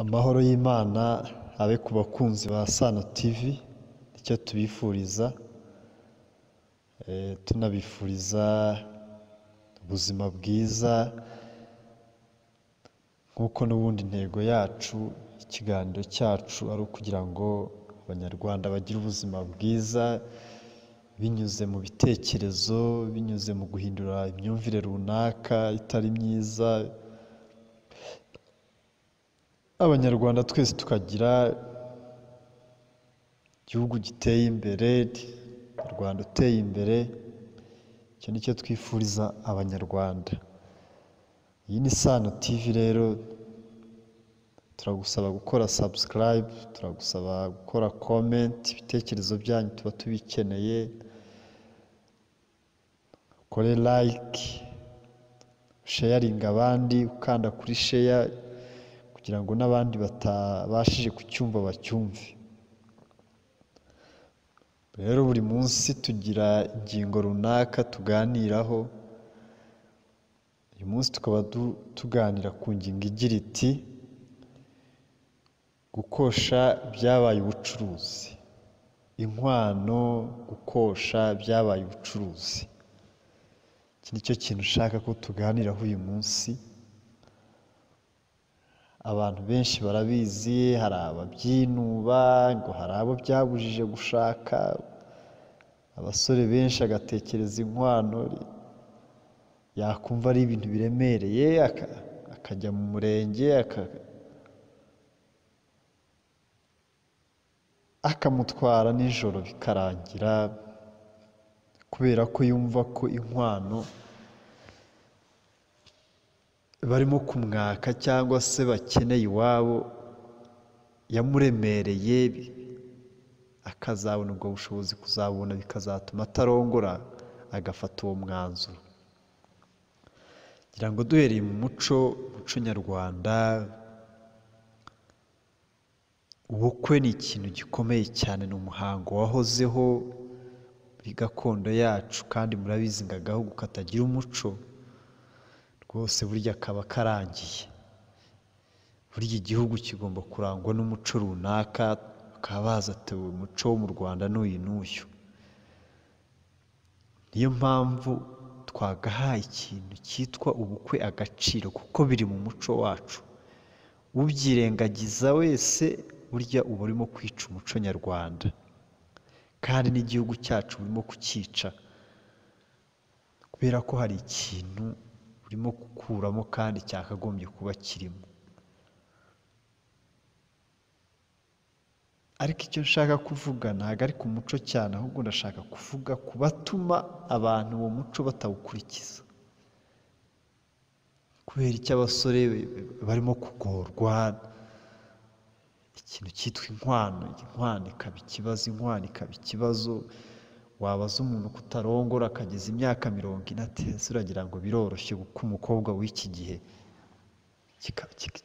Amahoro y'Imana abe ku bakunzi ba Sano TV nicyo tubifuriza tunabifuriza ubuzima bwiza nk'uko n'ubundi intego yacu ikiganiro cyacu ari ukugira ngo Abanyarwanda bagire ubuzima bwiza binyuze mu bitekerezo, binyuze mu guhindura imyumvire runaka itari myiza, Abanyarwanda twese tukagira igihugu giteye imbere, u Rwanda uteye imbere, icyo ni cyo twifuriza Abanyarwanda, iyi ni Sano TV rero turagusaba gukora subscribe, turagusaba gukora comment, ibitekerezo byanyu tuba tubikeneye, ukore like, sharinge abandi, ukanda kuri share kugira ngo n'abandi batabashije kucyumva bacyumve, rero buri munsi tugira ingingo runaka tuganiraho, uyu munsi tukaba tuganira ku ngingo igira iti gukosha byabaye ubucuruzi, inkwano, gukosha byabaye ubucuruzi, iki nicyo kintu ushaka ko tuganiraho uyu munsi, abantu benshi barabizi hari ababyinuba ngo hari abo byabujije gushaka, abasore benshi agatekereza inkwano yakumva ari ibintu biremereye akajya mu murenge akamutwara nijoro bikarangira kubera ko yumva ko inkwano barimo kumwaka cyangwa se bakeneye iwabo yamuremereye, akazabona ubwo bushobozi kuzabona bikazatuma atarongora agafata uwo mwanzuro, ngira ngo duhereye mu muco, muco nyarwanda ubukwe ni ikintu gikomeye cyane, ni umuhango wahozeho muri gakondo yacu kandi murabizi ngo agahugu katagira umuco rwose burya kaba karangiye, burya igihugu kigomba kurangwa n'umuco runaka, bakaba bazi ati umuco wo mu Rwanda ni uyu n'uyu, niyo mpamvu twagahaye ikintu cyitwa ubukwe agaciro kuko biri mu muco wacu, ubyirengagiza wese burya uba urimo kwica umuco nyarwanda kandi n'igihugu cyacu urimo kucyica kubera ko hari ikintu urimo gukuramo kandi cyakagombye kuba kirimo, ariko icyo nshaka kuvuga ntabwo ari ku muco cyane ahubwo ndashaka kuvuga ku batuma abantu uwo muco batawukurikiza kubera icyo abasore barimo kugorwa ikintu cyitwa inkwano, inkwano ikaba ikibazo, inkwano ikaba ikibazo, wabaza umuntu ko utarongora akageza imyaka mirongo ine ati ese uragira ngo biroroshye kuko umukobwa w'iki gihe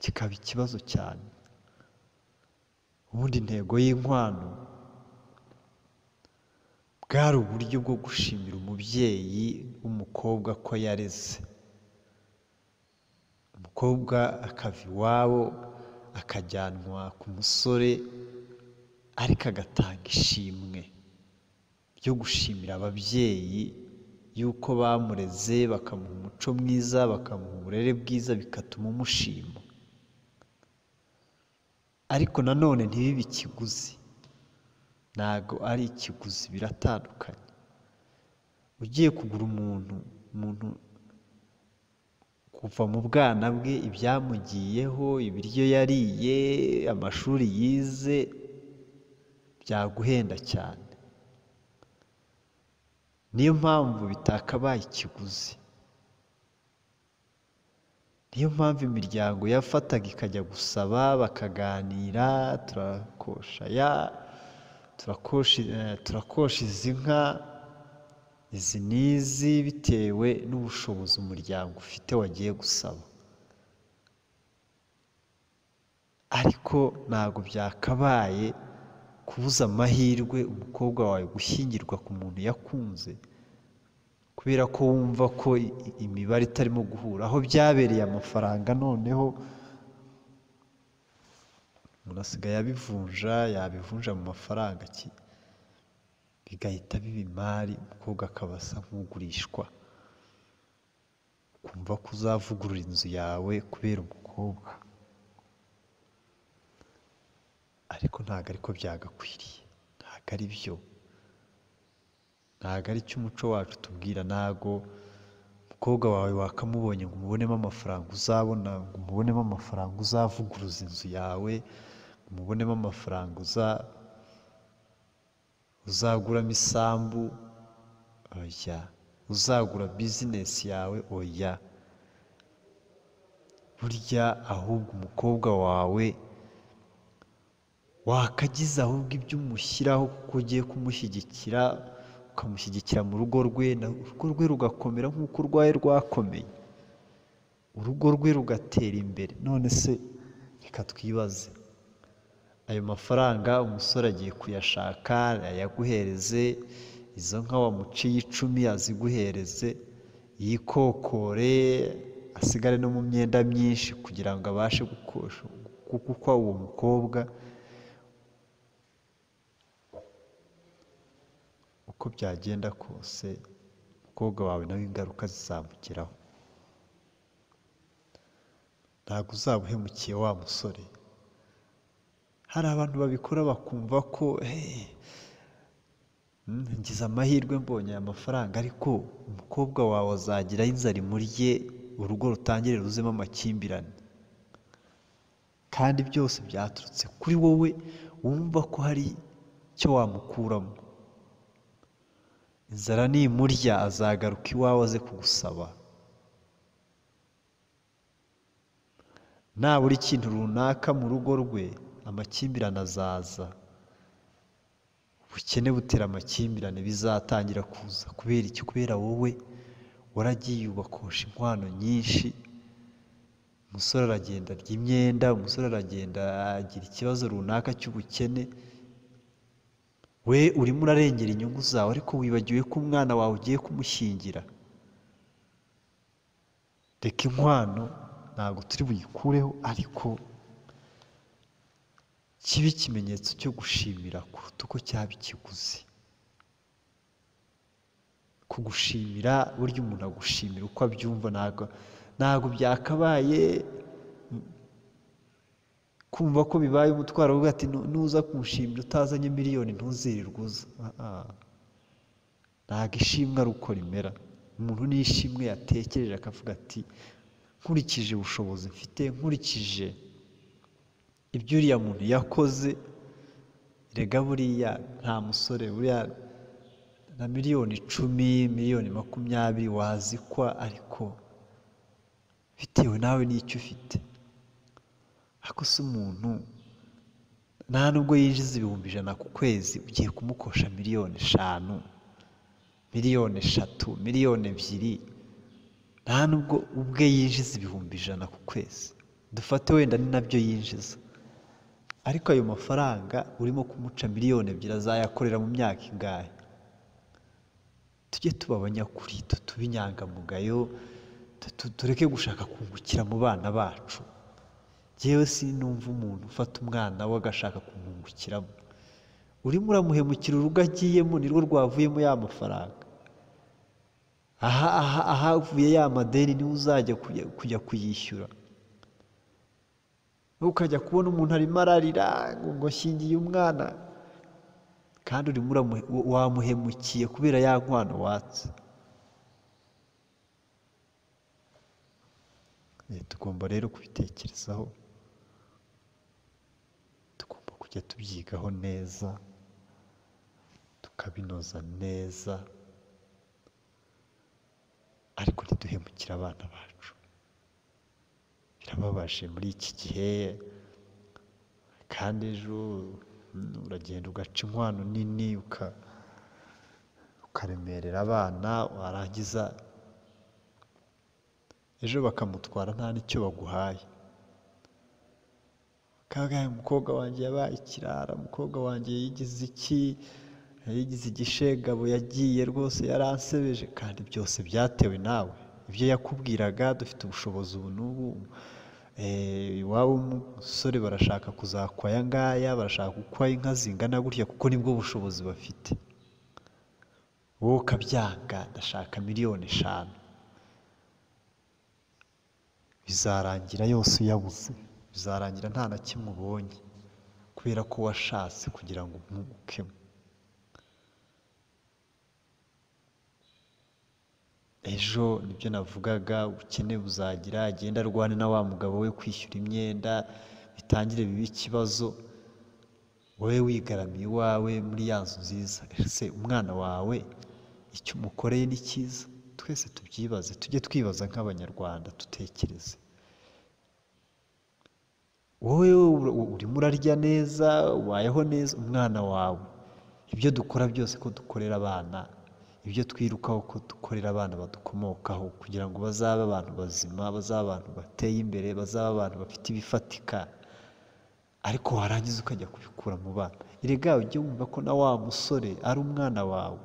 kikaba ikibazo cyane, ubundi intego y'inkwano bwari uburyo bwo gushimira umubyeyi w'umukobwa ko yareze, umukobwa akava iwabo akajyanwa ku musore ariko agatanga ishimwe ryo gushimira ababyeyi yuko bamureze bakamuha umuco mwiza, bakamuha uburere bwiza bigatuma umushima, ariko nanone ntibibe ikiguzi, ntago ari ikiguzi biratandukanye, ugiye kugura umuntu, umuntu kuva mu bwana bwe ibyamugiyeho, ibiryo yariye, amashuri yize byaguhenda cyane, niyo mpamvu bitakabaye ikiguzi, niyo mpamvu imiryango yafataga ikajya gusaba bakaganira turakosha aya, turakosha izi nka, izi n'izi bitewe n'ubushobozi umuryango ufite wagiye gusaba, ariko ntabwo byakabaye kubuza amahirwe umukobwa wawe gushyingirwa ku muntu yakunze kubera ko wumva ko imibare itarimo guhura, aho byabereye amafaranga noneho umuntu asigaye abivunja yabivunja mu mafaranga ki bigahita biba imari umukobwa akaba asa nk'ugurishwa kumva ko uzavugurura inzu yawe kubera umukobwa ariko ntabwo ariko byagakwiriye ntabwo ari byo ntabwo aricyo umuco wacu utubwira ntabwo umukobwa wawe wakamubonye ngo umubonemo amafaranga uzabona ngo umubonemo amafaranga uzavuguruza inzu yawe ngo umubonemo amafaranga uza uzaguramo isambu oya uzagura bizinesi yawe oya burya ahubwo umukobwa wawe wakagize ahubwo ibyo umushyiraho kuko ugiye kumushyigikira ukamushyigikira mu rugo rwe na urugo rwe rugakomera nk'uko urwaye rwakomeye urugo rwe rugatera imbere none se reka twibaze ayo mafaranga umusore agiye kuyashaka ayaguhereze izo nka wamuciye icumi aziguhereze yikokore asigare no mu myenda myinshi kugira ngo abashe gukwa uwo mukobwa uko byagenda kose umukobwa wawe nawe ingaruka zizamugeraho ntabwo uzaba uhemukiye wa musore hari abantu babikora bakumva ko ngize amahirwe mbonye aya mafaranga ariko umukobwa wawe azagiraho inzara imurye urugo rutangire ruzemo amakimbirane kandi byose byaturutse kuri wowe wumva ko hari icyo wamukuramo inzara nimurya azagaruka iwawe aze kugusaba nabura ikintu runaka mu rugo rwe amakimbirane azaza ubukene butera amakimbirane bizatangira kuza kubera iki kubera wowe waragiye ubakosha inkwano nyinshi umusore aragenda arya imyenda umusore aragenda agira ikibazo runaka cy'ubukene we urimo urarengera inyungu zawe ariko wibagiwe ko umwana wawe ugiye kumushyingira reka inkwano ntabwo turi buyikureho ariko kibe ikimenyetso cyo gushimira kuruta uko cyaba ikiguzi kugushimira burya umuntu agushimira uko abyumva ntabwo ntabwo byakabaye kumva ko bibaye umutwaro uvuga ati nuza kumushimira utazanye miliyoni ntuzirirwe uza ntabwo ishimwe ari uko rimera umuntu n'ishimwe yatekereje akavuga ati nkurikije ubushobozi mfite nkurikije ibyo uriya muntu yakoze rega buriya nta musore buriya na miliyoni icumi miliyoni makumyabiri wazikwa ariko bitewe nawe n'icyo ufite ariko si umuntu nta nubwo yinjiza ibihumbi ijana ku kwezi ugiye kumukosha miliyoni eshanu miliyoni eshatu miliyoni ebyiri nta nubwo ubwe yinjiza ibihumbi ijana ku kwezi dufate wenda ni nabyo yinjiza ariko ayo mafaranga urimo kumuca miliyoni ebyiri azayakorera mu myaka ingahe tujye tuba abanyakuri tutube inyangamugayo tureke gushaka kungukira mu bana bacu ngewe sinumva umuntu ufata umwana we agashaka kumwungukiramo urimo uramuhemukira urugo agiyemo nirwo rwavuyemo ya mafaranga aha aha ahavuye ya madeni niwe uzajya kujya kuyishyura ukajya kubona umuntu arimo ararira ngo nshingiye umwana kandi urimo wamuhemukiye kubera ya nkwano watse tugomba rero kubitekerezaho tugomba kujya tubyigaho neza tukabinoza neza ariko ntiduhemukire abana bacu birababaje muri iki gihe kandi ejo uragenda ugaca inkwano nini ukaremerera abana warangiza ejo bakamutwara nta n'icyo baguhaye bakabwira umukobwa wanjye yabaye ikirara umukobwa wanjye yigize iki yayigize igishegabo yagiye rwose yaransebeje kandi byose byatewe nawe ibyo yakubwiraga dufite ubushobozi ubu n'ubu iwabo umusore barashaka kuzakwa aya ngaya barashaka gukwa inka zingana gutya kuko nibwo bushobozi bafite wowe ukabyanga ndashaka miliyoni eshanu bizarangira yose uyabuze bizarangira nta na kimwe ubonye kubera ko washatse kugira ngo umpumukemo ejo nibyo navugaga ubukene buzagira agenda arwane na wa mugabo we kwishyura imyenda bitangire bibe ikibazo wowe wigaramiye iwawe muri ya nzu nziza ese umwana wawe icyo umukoreye ni cyiza twese tubyibaze tujye twibaza nk'abanyarwanda dutekereze wowe urimo urarya neza ubayeho neza umwana wawe ibyo dukora byose ko dukorera abana ibyo twirukaho ko dukorera abana badukomokaho kugira ngo bazabe abantu bazima bazabe abantu bateye imbere bazabe abantu bafite ibifatika ariko warangiza ukajya kubikura mu bana erega ujye wumva ko na wa musore ari umwana wawe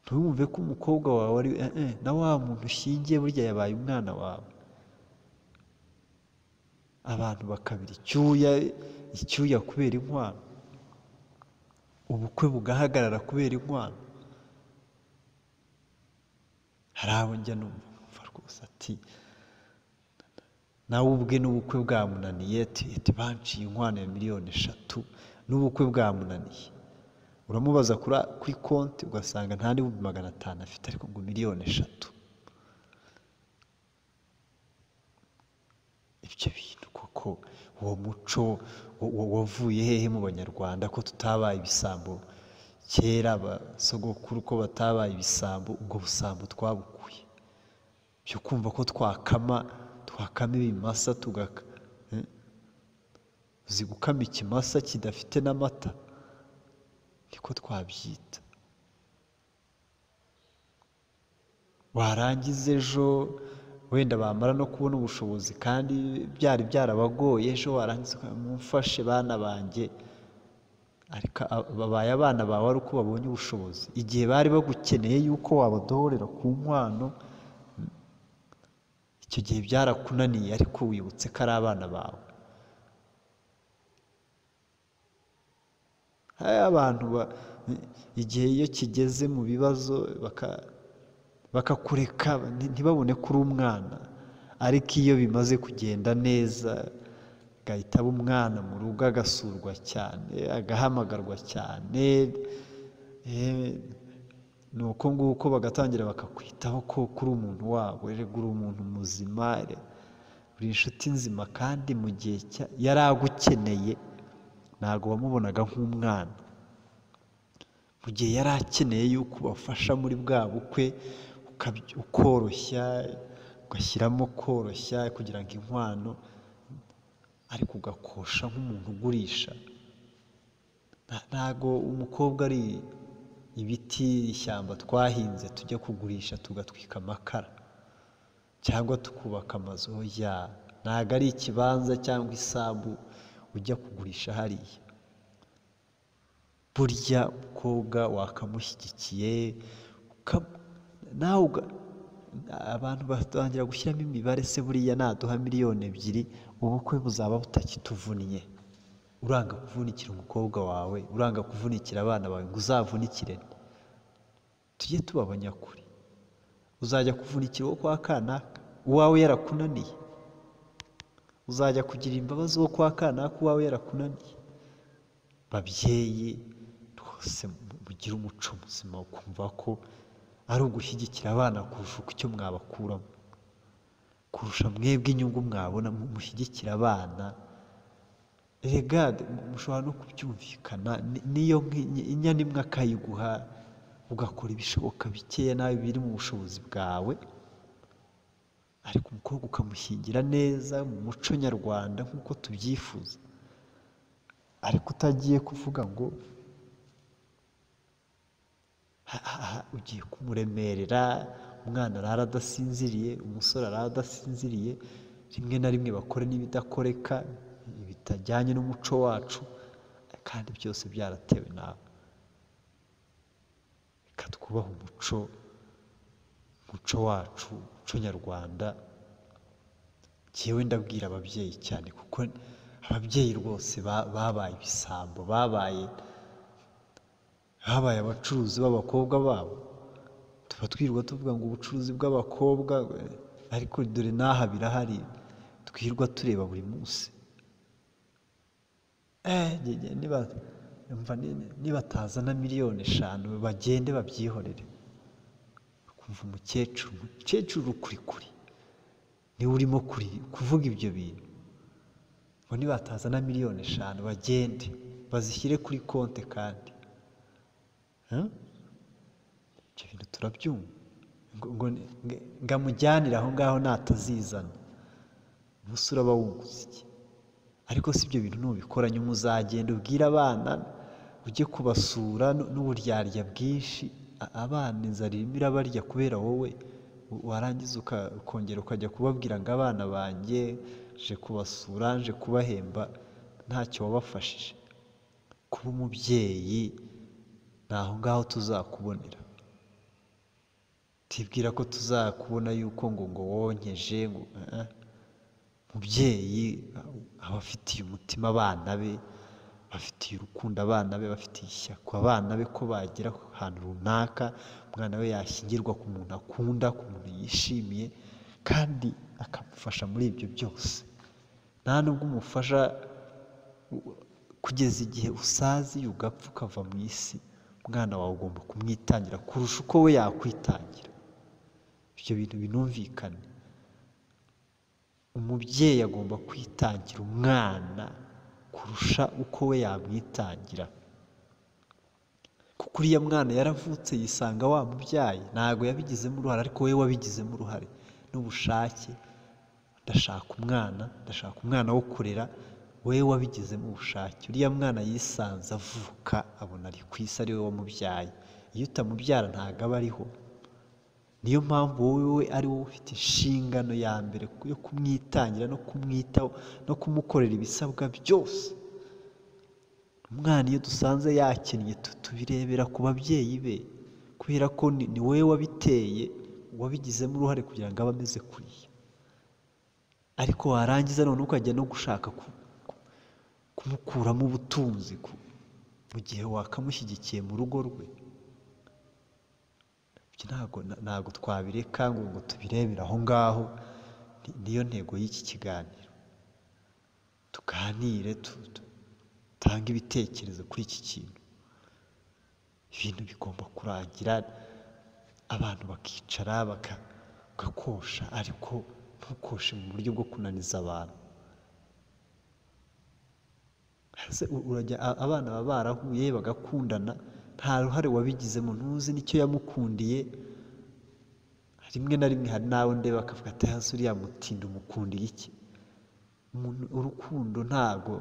ntiwumve ko umukobwa wawe ari eh, eh, na wa muntu ushingiye burya yabaye umwana wawe abantu bakabira icyuya icyuya kubera inkwano ubukwe bugahagarara kubera inkwano hari abo njya numva rwose ati nawe ubwe n'ubukwe bwamunaniye ati banciye inkwano ya miliyoni eshatu n'ubukwe bwamunaniye uramubaza kuri konti ugasanga nta n'ibihumbi magana atanu afite ariko ngo miliyoni eshatu ibyo bintu koko uwo muco wavuye hehe mu banyarwanda ko tutabaye ibisambo kera abasogokuru ko batabaye ibisambo ubwo busambo twabukuye byo kumva ko twakama twakama ibimasa tugaka uzi gukama ikimasa kidafite n'amata niko twabyita warangiza ejo wenda bamara no kubona ubushobozi kandi byari byarabagoye ejo warangiza mumfashe bana banjye ariko babaye abana bawe ari uko babonye ubushobozi igihe bari bagukeneye yuko wabadohorera ku nkwano icyo gihe byarakunaniye ariko wibutse ko ari abana bawe hari abantu igihe iyo kigeze mu bibazo bakakureka ntibabone ko uri umwana ariko iyo bimaze kugenda neza agahita aba umwana mu rugo agasurwa cyane agahamagarwa cyane ni uko nguko bagatangira bakakwitaho ko kuri umuntu wabo erega uri umuntu muzima uri inshuti nzima kandi mu gihe yari agukeneye ntabwo wamubonaga nk'umwana mu gihe yari akeneye yuko ubafasha muri bwa bukwe ukoroshya ugashyiramo koroshya kugira ngo inkwano ariko ugakosha nk'umuntu ugurisha ntago umukobwa ari ibiti ishyamba twahinze tujya kugurisha tugatwika amakara cyangwa tukubaka amazu ya ntago ari ikibanza cyangwa isambu ujya kugurisha hariya burya umukobwa wakamushyigikiye nawe abantu batangira gushyiramo imibare se buriya naduha miliyoni ebyiri ubukwe buzaba butakituvunnye uranga kuvunikira umukobwa wawe uranga kuvunikira abana bawe ngo uzavunikire tujye tuba abanyakuri uzajya kuvunikira uwo kwa kanaka uwawe yarakunaniye uzajya kugira imbabazi uwo kwa kanaka uwawe yarakunaniye babyeyi rwose mugire umuco muzima ukumva ko ari ugushyigikira abana kurusha uko icyo mwabakuramo kurusha mwebwe inyungu mwabona mushyigikira abana rega mushobora no kubyumvikana niyo inyana imwe akayiguha ugakora ibishoboka bikeya nawe biri mu bushobozi bwawe ariko umukobwa ukamushyingira neza mu muco nyarwanda nk'uko tubyifuza ariko utagiye kuvuga ngo ugiye kumuremerera umwana arara adasinziriye umusore arara adasinziriye rimwe na rimwe bakore n'ibidakoreka bitajyanye n'umuco wacu kandi byose byaratewe nawe reka twubahe umuco umuco wacu umuco nyarwanda njyewe ndabwira ababyeyi cyane kuko ababyeyi rwose ba- babaye ibisambo babaye babaye abacuruzi b'abakobwa babo tuba twirirwa tuvuga ngo ubucuruzi bw'abakobwa eh, ariko dore n'aha birahari twirwa tureba buri munsi Eh, nge- nge- niba umva ni- nibataza na miliyoni eshanu bagende babyihorere kumva umukecuru umukecuru kuri kuri niwe urimo kuri- kuvuga ibyo bintu ngo nibataza na miliyoni eshanu bagende bazishyire kuri konti kandi Huh? ibyo bintu turabyumva ngo, ngo, ngo- ngo amujyanire aho ngaho natazizana ubusa uraba wunguze iki ariko si ibyo bintu nubikora nyuma uzagenda ubwire abana ujye kubasura nu- n'uburyarya bwinshi A- abana inzara irimo irabarya kubera wowe w- warangiza uka- ukongera ukajya kubabwira ngo abana banjye nje kubasura nje kubahemba ntacyo wabafashije kuba umubyeyi ni aho ngaho tuzakubonera tibwira ko tuzakubona yuko ngo ngo wonkeje ngo eh, eh. mubyeyi aba afitiye umutima abana be bafitiye urukundo abana be bafitiye ishyaka abana be ko bagera ku hantu runaka umwana we yashyingirwa ku muntu akunda ku muntu yishimiye kandi akamufasha muri ibyo byose nta nubwo umufasha u- kugeza igihe usaziye ugapfa ukava mu isi umwana wawe ugomba kumwitangira kurusha uko we yakwitangira ibyo bintu binumvikane umubyeyi agomba kwitangira umwana kurusha uko we yamwitangira kuko uriya mwana yaravutse yisanga wamubyaye ntabwo yabigizemo uruhare ariko we wabigizemo uruhare n'ubushake ndashaka umwana ndashaka umwana wo kurera we wabigizemo ubushake uriya mwana yisanze avuka abona ari ku isi ari we wamubyaye iyo utamubyara ntabwo aba ariho niyo mpamvu wowe ari wowe ufite inshingano ya mbere yo kumwitangira no kumwitaho no kumukorera ibisabwa byose umwana iyo dusanze yakennye tu- tubirebera ku babyeyi be kubera ko ni ni wowe wabiteye wabigizemo uruhare kugira ngo abe ameze kuriya ariko warangiza none ukajya no gushaka ku- ku- kumukuramo ubutunzi ku- mu gihe wakamushyigikiye mu rugo rwe ibyo ntabwo na- ntabwo twabireka ngo ngo tubirebere aho ngaho Ni- niyo ntego y'iki kiganiro tuganire tu- tu- dutange ibitekerezo kuri iki kintu ibintu bigomba kurangira abantu bakicara baka- bagakosha ariko ntukoshe mu buryo bwo kunaniza abantu Ese u- urajya a- abana baba barahuye bagakundana nta ruhare wabigizemo ntuzi nicyo yamukundiye rimwe na rimwe hari nawe ndeba akavuga ati hasi uriya mutindi umukundiye iki Umuntu- urukundo ntago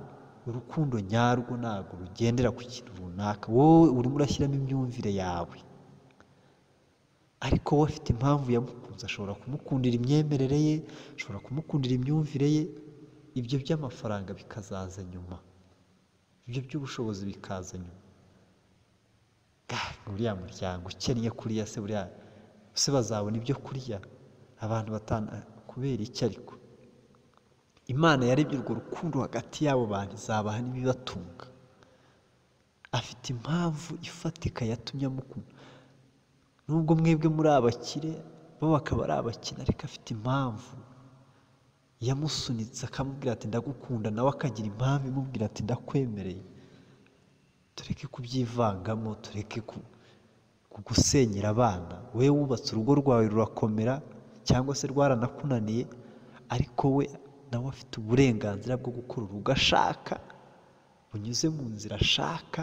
urukundo nyarwo ntago rugendera ku kintu runaka wowe urimo urashyiramo imyumvire yawe ariko we afite impamvu yamukunze ashobora kumukundira imyemerere ye ashobora kumukundira imyumvire ye ibyo by'amafaranga bikazaza nyuma ibyo by'ubushobozi bikaza nyuma Ga, uriya muryango ukennye kuriya se buriya se bazabona ibyo kurya abantu batana kubera iki ariko imana yarebye urwo rukundo hagati y'abo bantu izabaha n'ibibatunga afite impamvu ifatika yatumye amukunda nubwo mwebwe muri abakire bo bakaba ari abakene ariko afite impamvu yamusunitse akamubwira ati ndagukunda nawe akagira impamvu imubwira ati ndakwemereye tureke kubyivangamo tureke ku- kugusenyera abana wowe wubatse urugo rwawe rurakomera cyangwa se rwaranakunaniye ariko we nawe afite uburenganzira bwo gukora urugo ashaka unyuze mu nzira ashaka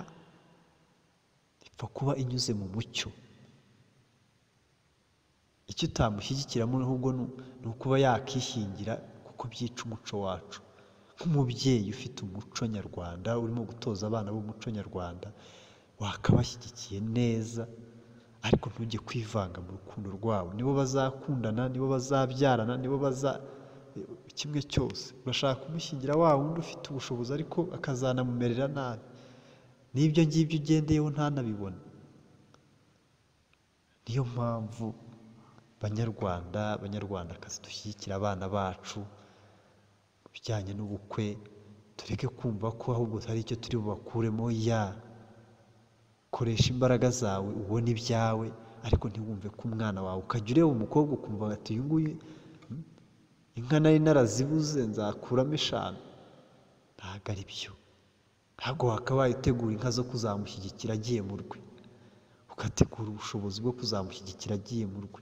ipfa kuba inyuze mu mucyo icyo utamushyigikiramo ahubwo ni u- ni ukuba yakishingira kuko byica umuco wacu nk'umubyeyi ufite umuco nyarwanda urimo gutoza abana b'umuco nyarwanda wakabashyigikiye neza ariko ntujye kwivanga mu rukundo rwabo nibo bazakundana nibo bazabyarana nibo baza kimwe cyose urashaka kumushyingira wa wundi ufite ubushobozi ariko akazanamumerera nabi n'ibyo ngibyo ugendeyeho ntanabibone niyo mpamvu banyarwanda banyarwandakazi dushyigikira abana bacu ibijyanye n'ubukwe tureke kumva ko ahubwo hari icyo turi bubakuremo ya koresha imbaraga zawe ubone ibyawe ariko ntiwumve ko umwana wawe ukajya ureba umukobwa ukumva ati uyu nguyu hmm, inka nari narazibuze nzakuramo eshanu ntabwo ari byo ntabwo wakabaye utegura inka zo kuzamushyigikira agiye mu rwe ugategura ubushobozi bwo kuzamushyigikira agiye mu rwe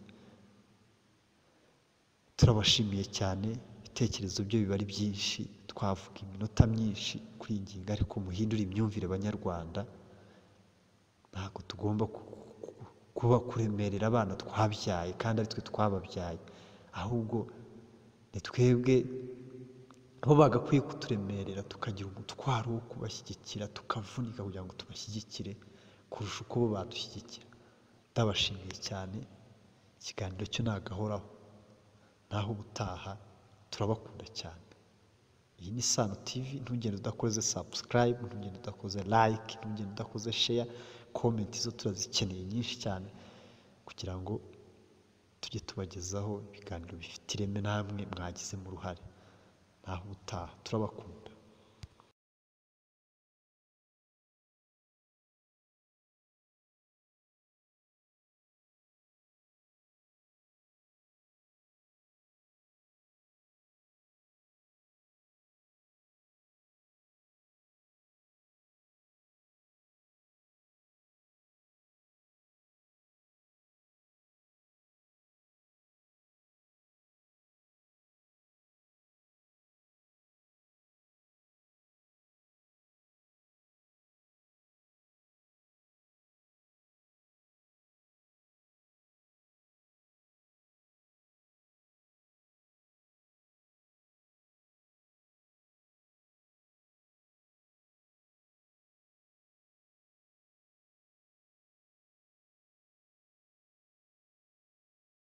turabashimiye cyane ibitekerezo byo biba ari byinshi twavuga iminota myinshi kuri iyi ngingo ariko muhindure imyumvire banyarwanda ntabwo tugomba ku- ku- kuba kuremerera abana twabyaye kandi ari twe twababyaye ahubwo ni twebwe bo bagakwiye kuturemerera tukagira umutwaro wo kubashyigikira tukavunika kugira ngo tubashyigikire kurusha uko bo badushyigikira ndabashimiye cyane ikiganiro cyo nagahoraho naho ubutaha turabakunda cyane iyi ni Sano TV ntugende udakoze subscribe ntugende udakoze like ntugende udakoze share comment zo turazikeneye nyinshi cyane kugira ngo tujye tubagezaho ibiganiro bifite ireme namwe mwagizemo uruhare naho ubutaha turabakunda